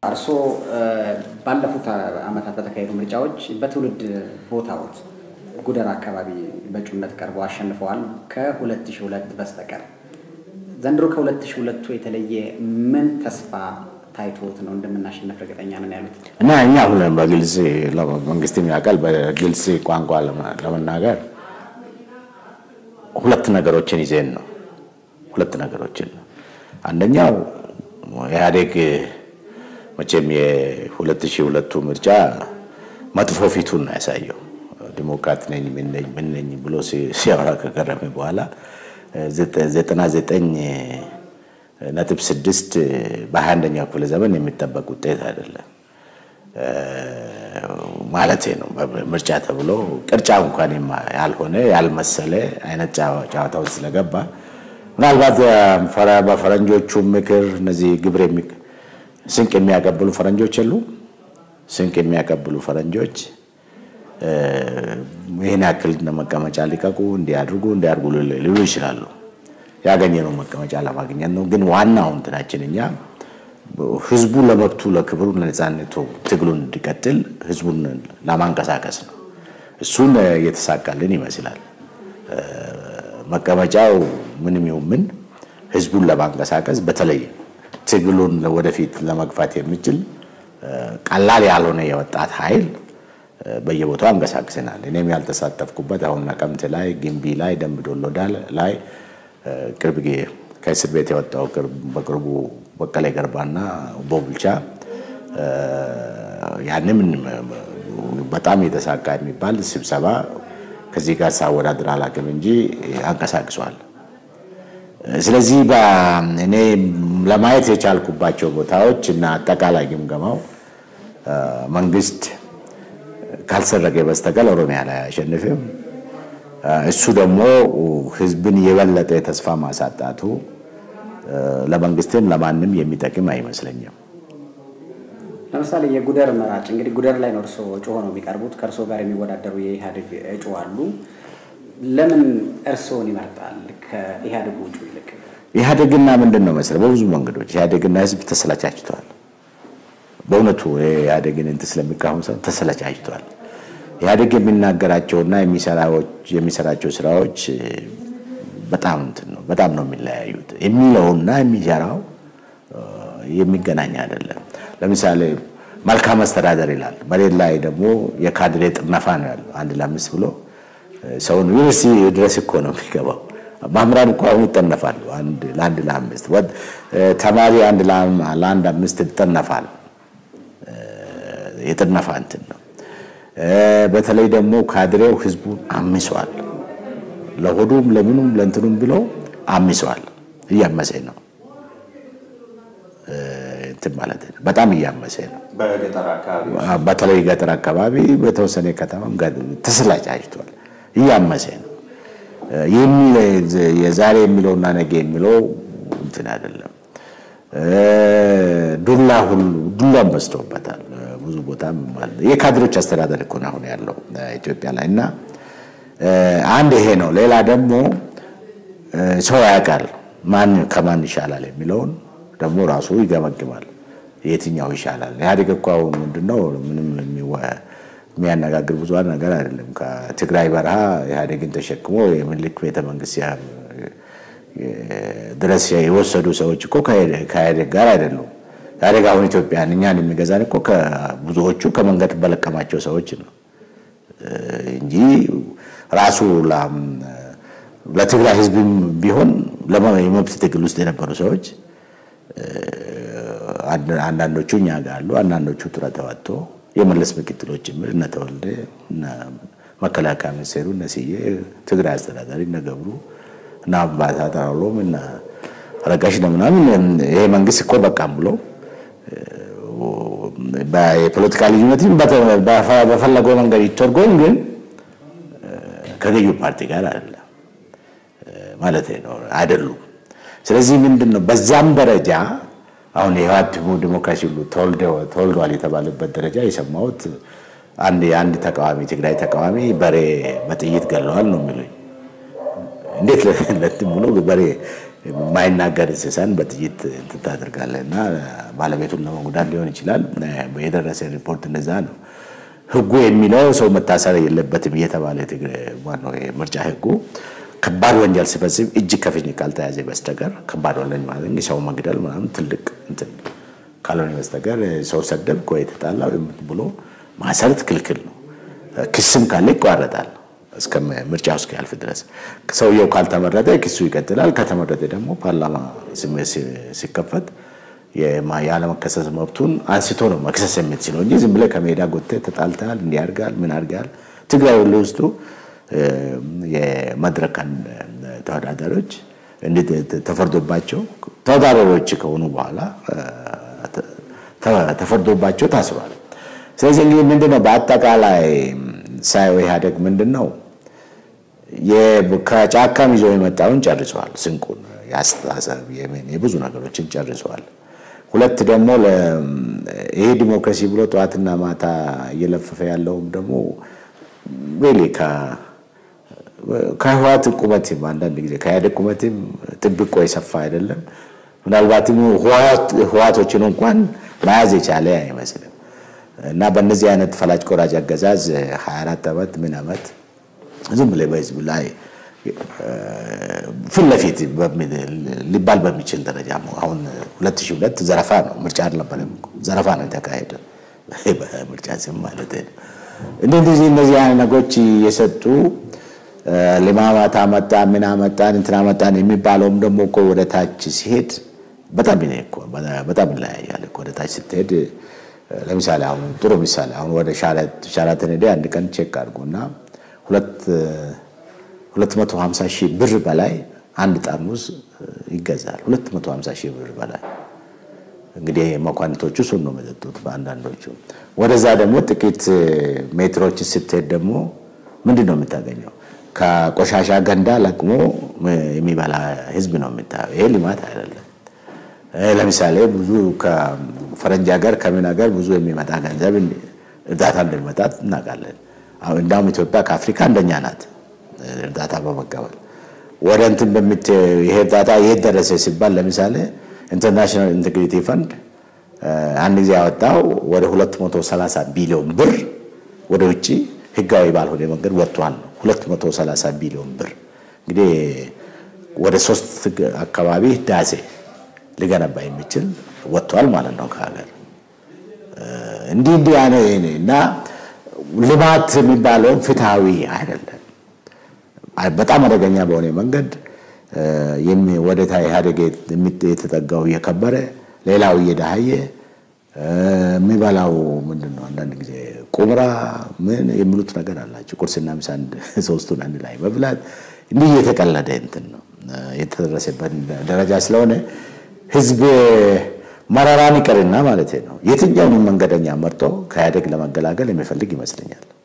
እርስዎ ባለፉት ዓመታት በተካሄዱ ምርጫዎች በትውልድ ቦታዎት ጉደር አካባቢ በእጩነት ቀርበው አሸንፈዋል ከ2002 በስተቀር። ዘንድሮ ከ2002ቱ የተለየ ምን ተስፋ ታይቶት ነው እንደምናሸንፍ እርግጠኛ ነን ያሉት? እና እኛ አሁን በግልጽ መንግስትም ያውቃል። በግልጽ ቋንቋ ለመናገር ሁለት ነገሮችን ይዜን ነው። ሁለት ነገሮችን ነው። አንደኛው ኢህአዴግ መቼም የ2002ቱ ምርጫ መጥፎ ፊቱን ነው ያሳየው። ዲሞክራት ነኝ ምን ነኝ ምን ነኝ ብሎ ሲያወራ ከቀረመ በኋላ 99 ነጥብ ስድስት በ21ኛው ክፍለ ዘመን የሚጠበቅ ውጤት አይደለም ማለት ነው። ምርጫ ተብሎ ቅርጫ እንኳን ያልሆነ ያልመሰለ አይነት ጨዋታ ውስጥ ስለገባ ምናልባት በፈረንጆቹ ምክር እነዚህ ግብር ስንቅ የሚያቀብሉ ፈረንጆች የሉ ስንቅ የሚያቀብሉ ፈረንጆች ይህን ያክል መቀመጫ ሊቀቁ እንዲያድርጉ እንዲያድርጉ ሊሉ ይችላሉ። ያገኘነው መቀመጫ ለማግኘት ነው። ግን ዋናው እንትናችን እኛ ህዝቡ ለመብቱ ለክብሩ ለነፃነቱ ትግሉን እንዲቀጥል ህዝቡን ለማንቀሳቀስ ነው። እሱን እየተሳካልን ይመስላል። መቀመጫው ምንም ይሁን ምን ህዝቡን ለማንቀሳቀስ በተለይ ትግሉን ወደፊት ለመግፋት የሚችል ቀላል ያልሆነ የወጣት ኃይል በየቦታው አንቀሳቅሰናል። እኔም ያልተሳተፍኩበት አሁን ነቀምት ላይ፣ ግንቢ ላይ፣ ደምቢ ዶሎ ላይ ቅርብ ከእስር ቤት የወጣው በቅርቡ በቀለ ገርባና ቦብልቻ ያንም በጣም የተሳካ የሚባል ስብሰባ ከዚህ ጋር ሳወዳድር አላውቅም እንጂ አንቀሳቅሷል። ስለዚህ እኔ ለማየት የቻልኩባቸው ቦታዎች እና አጠቃላይ ግምገማው መንግስት ካልሰረቀ በስተቀር ኦሮሚያ ላይ አያሸንፍም። እሱ ደግሞ ህዝብን የበለጠ ተስፋ ማሳጣቱ ለመንግስትም ለማንም የሚጠቅም አይመስለኝም። ለምሳሌ የጉደር መራጭ እንግዲህ ጉደር ላይ ነው እርስዎ እጩ ሆነው የሚቀርቡት። ከእርስዎ ጋር የሚወዳደሩ የኢህአዴግ እጩ አሉ። ለምን እርስዎን ይመርጣል ከኢህአዴግ እጩ ይልቅ? ኢህአዴግና ምንድን ነው መሰለህ፣ በብዙ መንገዶች ኢህአዴግና ህዝብ ተሰላቻችተዋል። በእውነቱ ኢህአዴግን እንትን ስለሚቃወም ሰው ተሰላቻችተዋል። ኢህአዴግ የሚናገራቸውና የሚሰራቸው ስራዎች በጣም እንትን ነው፣ በጣም ነው የሚለያዩት። የሚለውና የሚሰራው የሚገናኝ አይደለም። ለምሳሌ መልካም አስተዳደር ይላል፣ በሌላ ላይ ደግሞ የካድሬ ጥነፋ ነው ያለው። አንድ ለአምስት ብሎ ሰውን ዩኒቨርሲቲ ድረስ እኮ ነው የሚገባው። መምህራን እኮ አሁን ይጠነፋሉ። ለአንድ ለአምስት ተማሪ አንድ ለአንድ አምስት ይጠነፋል። የጥነፋ እንትን ነው። በተለይ ደግሞ ካድሬው ህዝቡን አምሷል። ለሆዱም ለምኑም ለእንትኑም ብሎ አምሷል። እያመሰ ነው እንትን ማለት ነው። በጣም እያመሰ ነው። በተለይ ገጠር አካባቢ በተወሰነ ከተማም ተሰላጫጅቷል። እያመሰ ነው። የዛሬ የሚለውና ነገ የሚለው እንትን አይደለም። ዱላ ሁሉ ዱላም በዝቶበታል። ብዙ ቦታ የካድሮች አስተዳደር እኮ ነው አሁን ያለው ኢትዮጵያ ላይ እና አንድ ይሄ ነው። ሌላ ደግሞ ሰው ያውቃል ማን ከማን ይሻላል የሚለውን ደግሞ ራሱ ይገመግማል። የትኛው ይሻላል? ኢህአዴግ እኮ አሁን ምንድነው ምንም የሚያነጋግር ብዙ ነገር አይደለም። ከትግራይ በረሃ ኢህአዴግን ተሸክሞ የምኒልክ ቤተመንግስት ድረስ የወሰዱ ሰዎች እኮ ከኢህአዴግ ጋር አይደሉም። ኢህአዴግ አሁን ኢትዮጵያን እኛን የሚገዛን እኮ ብዙዎቹ ከመንገድ በለቀማቸው ሰዎች ነው እንጂ ራሱ ለትግራይ ህዝብም ቢሆን የመብት ትግል ውስጥ የነበሩ ሰዎች አንዳንዶቹ እኛ ጋር አሉ። አንዳንዶቹ ጡረታ ወጥቶ የመለስ ምክትሎች ጭምር እነ ተወልደ እነ መከላከያ ሚኒስቴሩ እነ ስዬ ትግራይ አስተዳዳሪ እነ ገብሩ እና አምባሳደር አውሎም እና ረጋሽ ነው ምናምን ይሄ መንግስት እኮ በቃም ብሎ የፖለቲካ ልዩነትም በፈለገው መንገድ ይተርጎም፣ ግን ከገዢው ፓርቲ ጋር አይደለም ማለት ነው አይደሉም። ስለዚህ ምንድን ነው በዛም ደረጃ አሁን የህወሓት ዲሞክራሲ ሁሉ ተወልዷል የተባለበት ደረጃ የሰማሁት አንድ የአንድ ተቃዋሚ ትግራይ ተቃዋሚ በሬ በጥይት ገለዋል ነው የሚሉኝ። እንዴት ለትም ብሎ በሬ የማይናገር እንስሳን በጥይት እንትን ታደርጋለህ እና ባለቤቱን ለመጉዳት ሊሆን ይችላል። የደረሰ ሪፖርት እንደዛ ነው። ህጉ የሚለው ሰው መታሰር የለበትም እየተባለ ማነው የምርጫ ህጉ ከባድ ወንጀል ሲፈጽም እጅ ከፍንጅ ካልተያዘ በስተቀር ከባድ ወንጀል ማለት ሰው መግደል ምናምን ትልቅ እንትን ካልሆነ በስተቀር ሰው ሰደብክ ወይ ተጣላ ብሎ ማሰረት ክልክል ነው። ክስም ካለ ይቋረጣል እስከ ምርጫው እስኪያልፍ ድረስ። ሰውየው ካልተመረጠ ክሱ ይቀጥላል። ከተመረጠ ደግሞ ፓርላማ ሲከፈት ያለመከሰስ መብቱን አንስቶ ነው መክሰስ የምትችለው እንጂ ዝም ብለህ ከሜዳ ጎትተህ ተጣልተሃል፣ እንዲህ አድርገሃል፣ ምን አድርገሃል። ትግራይ ሁሉ ውስጡ የመድረክ ተወዳዳሪዎች ተፈርዶባቸው ተወዳዳሪዎች ከሆኑ በኋላ ተፈርዶባቸው ታስሯል። ስለዚህ እንግዲህ ምንድነው በአጠቃላይ ሳየው ኢህአዴግ ምንድን ነው ከጫካም ይዞ የመጣውን ጨርሰዋል። ስንቁን የአስተሳሰብ የብዙ ነገሮችን ጨርሰዋል። ሁለት ደግሞ ይሄ ዲሞክራሲ ብሎ ጠዋትና ማታ እየለፈፈ ያለውም ደግሞ ሪሊ ከህዋት ቁመትም አንዳንድ ጊዜ ከኢህአዴግ ቁመትም ጥብቆ የሰፋ አይደለም። ምናልባትም ህዋቶችን እንኳን መያዝ የቻለ አይመስልም። እና በእነዚህ አይነት ፈላጭ ቆራጭ አገዛዝ 24 ዓመት ምን ዓመት ዝም ብለህ በህዝብ ላይ ፊት ለፊት ሊባል በሚችል ደረጃ አሁን 2002 ዘረፋ ነው፣ ምርጫ አልነበረም። ዘረፋ ነው የተካሄደ በምርጫ ስም ማለት ነው። እንደዚህ እነዚህ አይነት ነገሮች የሰጡ ልማማት አመጣ ምን አመጣን እንትና አመጣን የሚባለውም ደግሞ እኮ ወደ ታች ሲሄድ በጣም በጣም ይለያያል። ወደ ታች ስትሄድ ለምሳሌ አሁን ጥሩ ምሳሌ አሁን ወደ ሻራተን ሄደ አንድ ቀን ቼክ አድርጎና ሁለት መቶ ሀምሳ ሺህ ብር በላይ አንድ ጠርሙስ ይገዛል። ሁለት መቶ ሀምሳ ሺህ ብር በላይ እንግዲህ መኳንቶቹ እሱን ነው የሚጠጡት በአንዳንዶቹ። ወደዛ ደግሞ ጥቂት ሜትሮች ስትሄድ ደግሞ ምንድን ነው የምታገኘው? ከቆሻሻ ገንዳ ለቅሞ የሚበላ ህዝብ ነው የምታየው። ይሄ ልማት አይደለም። ለምሳሌ ብዙ ከፈረንጅ ሀገር ከምን ሀገር ብዙ የሚመጣ ገንዘብ እርዳታ እንደሚመጣ እናውቃለን። እንዳውም ኢትዮጵያ ከአፍሪካ አንደኛ ናት እርዳታ በመቀበል ወደ እንትን በምት ይሄ እርዳታ የት ደረሰ ሲባል ለምሳሌ ኢንተርናሽናል ኢንቴግሪቲ ፈንድ አንድ ጊዜ ያወጣው ወደ 230 ቢሊዮን ብር ወደ ውጭ ህጋዊ ባልሆነ መንገድ ወጥቷል ነው 230 ቢሊዮን ብር እንግዲህ ወደ ሶስት አካባቢ ህዳሴ ሊገነባ የሚችል ወጥቷል ማለት ነው ከሀገር። እንዲህ እንዲህ ያነ እና ልማት የሚባለውን ፍትሐዊ አይደለም። በጣም አደገኛ በሆነ መንገድ ወደ ኢህአዴግ የተጠጋው እየከበረ ሌላው እየዳሀየ የሚበላው ምንድን ነው? አንዳንድ ጊዜ ቁምራ ምን የሚሉት ነገር አላቸው። ቁርስና ምሳ ሶስቱን አንድ ላይ መብላት እንዲህ እየተቀለደ እንትን ነው የተደረሰበት ደረጃ ስለሆነ ህዝብ መራራን ይቅርና ማለት ነው የትኛውንም መንገደኛ መርጦ ከኢህአዴግ ለመገላገል የሚፈልግ ይመስለኛል።